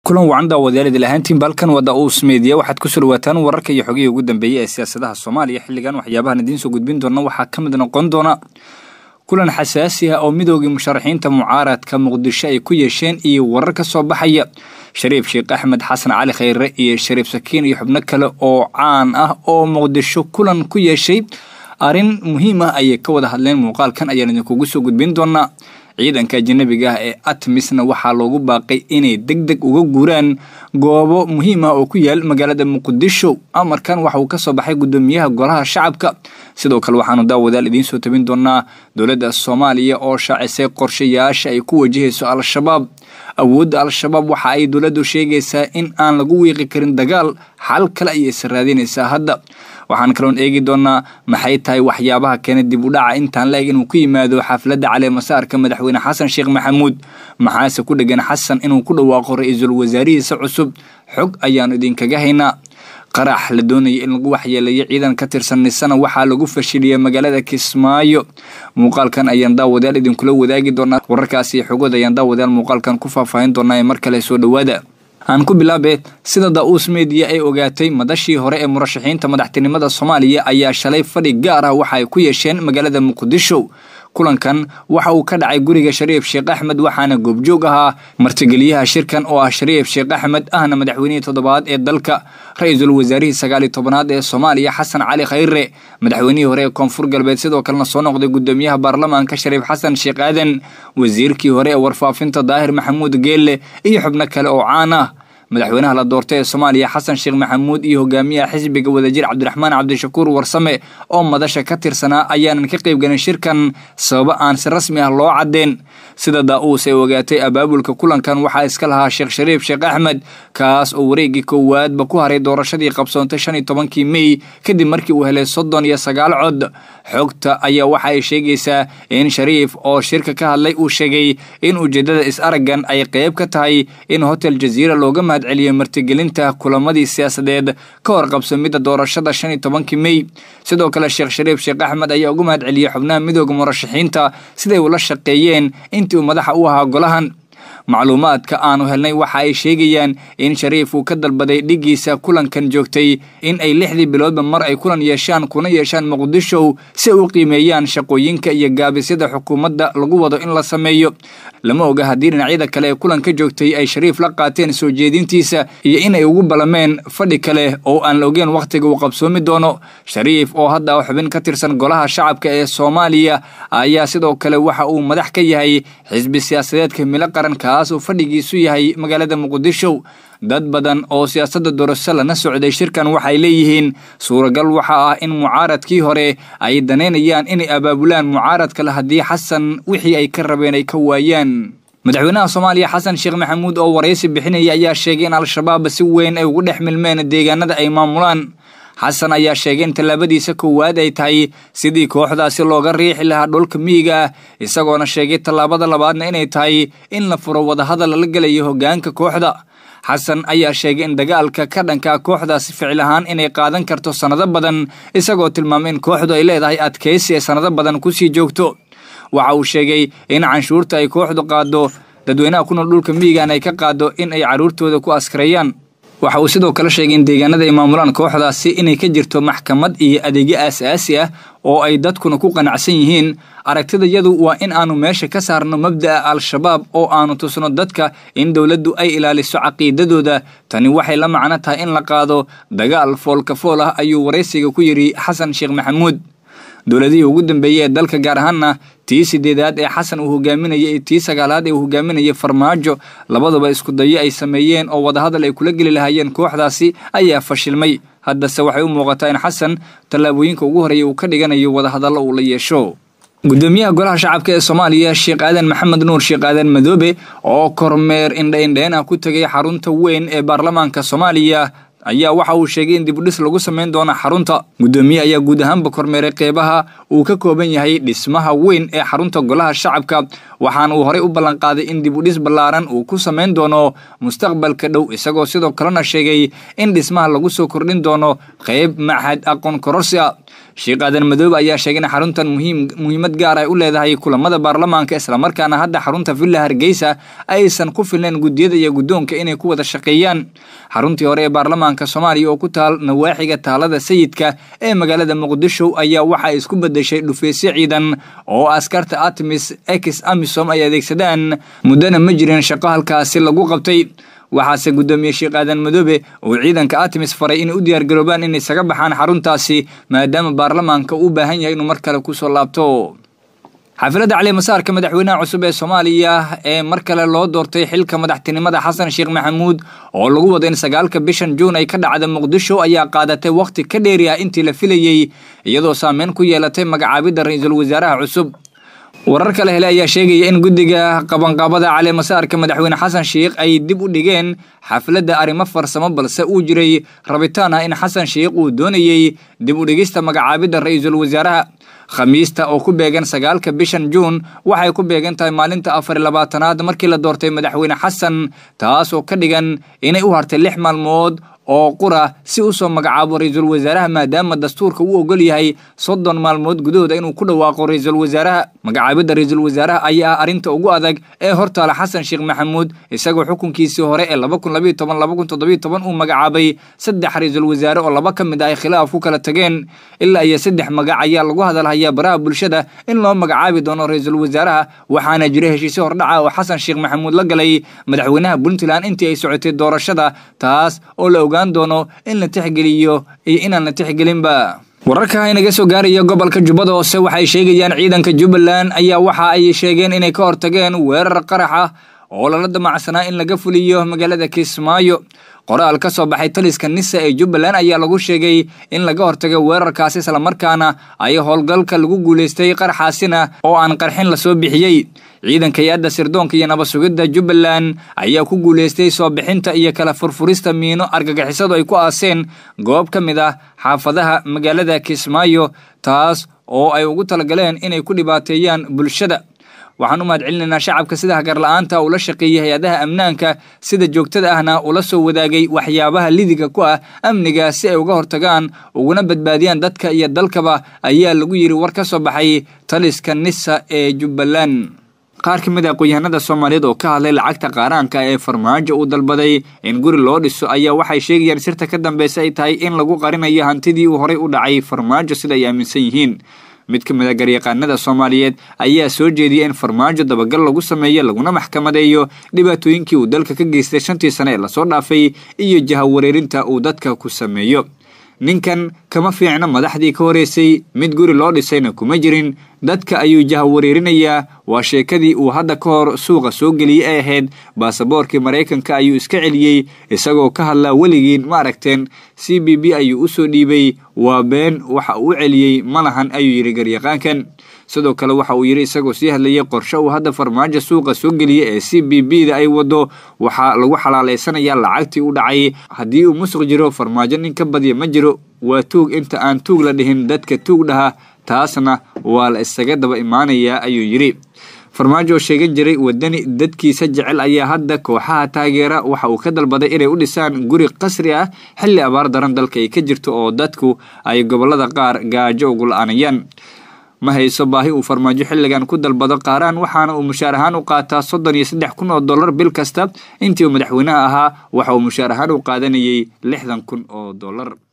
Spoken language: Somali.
kulan wacan daawadayaal ahaantiin balkan wada uus meediya waxaad ku soo dhawaataan wararka iyo xogihii ugu dambeeyey ee siyaasadaha soomaaliya xilligan waxyaabahan idiin soo gudbin doona waxaa ka mid noqon doona kulan xasaasi ah oo midoogii musharaxiinta mucaaradka muqdisho ay ku yeesheen iyo warar ka soo baxaya shariif sheekh axmed xasan cali khayre iyo shariif sakiin iyo xubno kale oo caan ah oo muqdisho kulan ku yeeshay arrin muhiim ah ayay ka wada hadleen muuqaalkan ayaan idinkugu soo gudbin doonaa ciidanka ajanabiga ah ee atmisna waxaa loogu baaqay inay deg deg uga guuraan goobo muhiim ah oo ku yaal magaalada muqdisho amarkan waxa uu kasoo baxay gudoomiyaha golaha shacabka sidoo kale waxaanu daawadaal idiin soo tabin doonaa dowladda soomaaliya oo shaacisay qorshayaasha ay ku wajahayso al-shabaab awoodda al-shabaab waxa ay dowladdu sheegaysaa in aan lagu wiiqi karin dagaal xal kale ayay isa raadinaysaa hadda waxaan kaloon eegi doonaa maxay tahay waxyaabaha keena dib u dhaca intaan la eg inuu ku yimaado xafladda caleemasaarka madaxweyne xasan sheekh maxamuud maxaase ku dhegan xasan inuu ku dhawaaqo ra-iisul wasaarihiisa cusub xog ayaanu idinkaga haynaa qarax la doonaya in lagu waxyeeleeyo ciidan ka tirsan nisana waxaa lagu fashiliyay magaalada kismaayo muuqaalkan ayaan daawadayaal idinkula wadaagi doonaa wararkaasi xogood ayaan daawadayaal muuqaalkan ku faahfaahin doonaa ee mar kale soo dhowaada aan ku bilaabe sida da-uus mediya ay ogaatay madashii hore ee murashaxiinta madaxtinimada soomaaliya ayaa shalay fadhi gaar ah waxa ay ku yeesheen magaalada muqdisho kulankan waxa uu ka dhacay guriga shariif sheekh axmed waxaana goobjoog ahaa martigeliyaha shirkan oo ah shariif sheekh axmed ahna madaxweynihii toddobaad ee dalka ra-iisul wasaarihii sagaaliyo tobanaad ee soomaaliya xasan cali khayre madaxweynihii hore ee koonfur galbeed sidoo kalena soo noqday gudoomiyaha baarlamaanka shariif xasan sheekh aadan wasiirkii hore ee warfaafinta daahir maxamuud geelle iyo xubno kale oo caan ah madaxweynaha la doortay ee soomaaliya xasan sheekh maxamuud iyo hogaamiyaha xisbiga wadajir cabdiraxmaan cabdishakuur warsame oo madasha ka tirsanaa ayaanan ka qaybgelin shirkan sababo aan si rasmi ah loo cadeen sida daa-uus ay ogaatay abaabulka kulankan waxaa iska lahaa sheekh shariif sheekh axmed kaas oo wareegii koowaadba ku haray doorashadii qabsoontay shan iyo tobankii mey kadib markii uu helay soddon iyo sagaal cod xogta ayaa waxa ay sheegaysaa in shariif oo shirka ka hadlay uu sheegay in ujeedada is-araggan ay qayb ka tahay in hotel jaziira looga mahadceliyay martigelinta kulamadii siyaasadeed ka hor qabsamidda doorashada shan iyo tobankii mey sidoo kale sheekh shariif sheekh axmed ayaa uga mahadceliyey xubnaha midooda murashaxiinta siday ula shaqeeyeen intii uu madaxa u ahaa golahan macluumaadka aanu helnay waxa ay sheegayaan in shariif uu ka dalbaday dhigiisa kulankan joogtay in ay lixdii biloodba mar ay kulan yeeshaan kuna yeeshaan muqdisho si ay u qiimeeyaan shaqooyinka iyo gaabisyada xukuumadda lagu wado in la sameeyo lama oga haddii dhinacyada kale ee kulanka joogtay ay shariif la qaateen soo jeedintiisa iyo inay ugu ballameen fadhi kale oo aan la ogeen wakhtiga uu qabsoomi doono shariif oo hadda xubin ka tirsan golaha shacabka ee soomaaliya ayaa sidoo kale waxa uu madax ka yahay xisbi siyaasadeedka milo qaran kaas uu fadhigiisu yahay magaalada muqdisho dad badan oo siyaasadda doorasho lana socday shirkan waxay leeyihiin suuragal waxaa ah in mucaaradkii hore ay danaynayaan inay abaabulaan mucaarad kale haddii xasan wixii ay ka rabeen ay ka waayaan madaxweynaha soomaaliya xasan sheekh maxamuud oo waraysi bixinaya ayaa sheegay in al-shabaab si weyn ay ugu dhex milmeen deegaanada ay maamulaan xasan ayaa sheegay in tallaabadiisa koowaad ay tahay sidii kooxdaasi looga riixi lahaa dhulka miyiga ah isagoona sheegay tallaabada labaadna inay tahay in la furo wadahadal lala gelayo hoggaanka kooxda xasan ayaa sheegay in dagaalka ka dhankaa kooxdaasi ficil ahaan inay qaadan karto sannado badan isagoo tilmaamay in kooxdu ay leedahay adkaysi ee sannado badan kusii joogto waxa uu sheegay in canshuurta ay kooxdu qaado dadweynaha ku nool dhulka miyigan ay ka qaado in ay carruurtooda ku askareeyaan waxa uu sidoo kale sheegay in deegaanada ay maamulaan kooxdaasi inay ka jirto maxkamad iyo adeegyo aasaasi ah oo ay dadkuna ku qanacsan yihiin aragtidayadu waa in aanu meesha ka saarno mabda'a al-shabaab oo aanu tusno dadka in dowladdu ay ilaaliso caqiidadooda tani waxay la macno tahay in la qaado dagaal foolkafool ah ayuu waraysiga ku yidhi xasan sheekh maxamuud dowladihii ugu dambeeyey ee dalka gaar ahaanna tii sideedaad ee xasan uu hogaaminayay iyo tii sagaalaad ee uu hogaaminayay farmaajo labaduba isku dayo ay sameeyeen oo wadahadal ay kula geli lahaayeen kooxdaasi ayaa fashilmay haddase waxay u muuqataa in xasan tallaabooyinka ugu horreeya uu ka dhiganayo wadahadallo uu la yeesho gudoomiyaha golaha shacabka ee soomaaliya sheekh aadan maxamed nuur sheekh aadan madoobe oo kormeer indhaindhayn ah ku tegay xarunta weyn ee baarlamaanka soomaaliya ayaa waxa uu sheegay in dibudhis lagu samayn doono xarunta gudoomiye ayaa guud ahaanba kormeeray qeybaha uu ka kooban yahay dhismaha weyn ee xarunta golaha shacabka waxaana uu horey u ballanqaaday in dibudhis ballaaran uu ku samayn doono mustaqbalka dhow isagoo sidoo kalena sheegay in dhismaha lagu soo kordhin doono qeyb maxad aqoon kororsi a sheekh aadan madoobe ayaa sheegay in xaruntan muhiim muhiimad gaar ay u leedahay kulamada baarlamaanka islamarkaana hadda xarunta villa hargeysa aysan ku filnayn guddiyada iyo guddoonka inay ku wada shaqeeyaan xaruntii hore ee baarlamaanka soomaaliya oo ku taal nawaaxiga taalada sayidka ee magaalada muqdisho ayaa waxa ay isku bedeshay dhufeysyo ciidan oo askarta atmis ex amisom ay adeegsadaan muddana ma jirin shaqo halkaasi lagu qabtay waxaase guddoomiye sheekh aadan madoobe uu ciidanka artemis faray inay u diyaargaroobaan inay isaga baxaan xaruntaasi maadaama baarlamaanka uu u baahan yahay inuu mar kale kusoo laabto xaafilada calimasaarka madaxweynaha cusub ee soomaaliya ee mar kale loo doortay xilka madaxtinimada xasan sheekh maxamuud oo lagu wado in sagaalka bishan juun ay ka dhacda muqdisho ayaa qaadatay wakhti ka dheeri ah intii la filayey iyadoo saameyn ku yeelatay magacaabidda ra-iisul wasaaraha cusub warar kale hele ayaa sheegaya in guddiga qabanqaabada caleemasaarka madaxweyne xasan sheikh ay dib u dhigeen xafladda arrimo farsamo balse uu jiray rabitaan ah in xasan sheikh uu doonayey dib u dhigista magacaabidda ra-iisul wasaaraha khamiista oo ku beegan sagaalka bishan juun waxay ku beegan tahay maalinta afar labaatanaad markii la doortay madaxweyne xasan taas oo ka dhigan inay u hartay lix maalmood oo qura si u soo magacaabo ra-iisul wasaaraha maadaama dastuurka uu ogol yahay soddon maalmood gudahooda inuu ku dhawaaqo ra-iisul wasaaraha magacaabidda ra-iisul wasaaraha ayaa ah arrinta ugu adag ee hortaala xasan sheekh maxamuud isagoo xukunkiisii hore ee laba kun labayo toban laba kun toddobiyo toban uu magacaabay saddex ra-iisul wasaare oo laba ka mid ah ay khilaaf ku kala tageen ilaa iyo saddex magac ayaa lagu hadalhayaa baraha bulshada in loo magacaabi doono ra-iisul wasaaraha waxaana jira heshiisyo hordhaca oo xasan sheekh maxamuud la galay madaxweynaha puntland intii ay socotay doorashada taas oo la oga doono in la tixgeliyo iyo inaan la tixgelinba wararka inaga soo gaaraya gobolka jubbada hoose waxay sheegayaan ciidanka jubbaland ayaa waxa ay sheegeen inay ka hortageen weerar qarax ah oo lala damacsanaa in laga fuliyo magaalada kismaayo qoraal ka soo baxay taliska nisa ee jubbaland ayaa lagu sheegay in laga hortagay weerarkaasi islamarkaana ay howlgalka lagu guulaystay qaraxaasina oo aan qarxin lasoo bixiyey ciidanka hay-adda sirdoonka iyo nabad sugidda jubbaland ayaa ku guulaystay soo bixinta iyo kala furfurista miino argagixisadu ay ku aaseen goob ka mid ah xaafadaha magaalada kismaayo taas oo ay ugu talagaleen inay ku dhibaateeyaan bulshada waxaan u mahad celinaynaa shacabka sida hagarla-aanta ula shaqeeyay hay-adaha amnaanka sida joogtada ahna ula soo wadaagay waxyaabaha lidiga ku ah amniga si ay uga hortagaan uguna badbaadiyaan dadka iyo dalkaba ayaa lagu yidhi war ka soo baxay taliska nisa ee jubbaland qaar ka mid a aqoon-yahanada soomaaliyeed oo ka hadlay lacagta qaaraanka ee farmaajo uu dalbaday in guri loo dhiso ayaa waxay sheegayaan sirta ka dambeysa ay tahay in lagu qarinayo hantidii uu horey u dhacay farmaajo sida ay aaminsan yihiin mid ka mid a garyaqaanada soomaaliyeed ayaa soo jeediyay in farmaajo dabagal lagu sameeyo laguna maxkamadeeyo dhibaatooyinkii uu dalka ka geystay shantii sane ee lasoo dhaafay iyo jahawareerinta uu dadka ku sameeyo ninkan kama fiicna madaxdii ka horeysay mid guri loo dhisayna kuma jirin dadka ayuu jahawareerinayaa waa sheekadii uu hadda ka hor suuqa soo geliyey ay ahayd baasaboorkii maraykanka ayuu iska celiyey isagoo ka hadlaa weligiin ma aragteen c b b ayuu u soo dhiibay waa been waxa uu u celiyey ma lahan ayuu yidhi garyaqaankan sidoo kale waxa uu yidhi isagoo sii hadlayay qorshe uu hadda farmaajo suuqa soo geliyey ee c b b da ay wado waxaa lagu xalaalaysanayaa lacagtii u dhacay haddii uu musuq jiro farmaajo nin ka badya ma jiro waa tuug inta aan tuug la dhihin dadka tuug dhaha taasna waa la isaga daba imaanayaa ayuu yidhi farmaajo oo sheegan jiray wadani dadkiisa jecel ayaa hadda kooxaha taageera waxa uu ka dalbaday inay u dhisaan guri qasri ah xilli abaar daran dalka ay ka jirto oo dadku ay gobolada qaar gaajo ugu la-aanayaan ma hayso baahi uu farmaajo xilligan ku dalbado qaaraan waxaana uu mushaar ahaan u qaataa soddon iyo saddex kun oo dollar bil kasta intii uu madaxweynaha ahaa waxa uu mushaar ahaan u qaadanayay lixdan kun oo dollar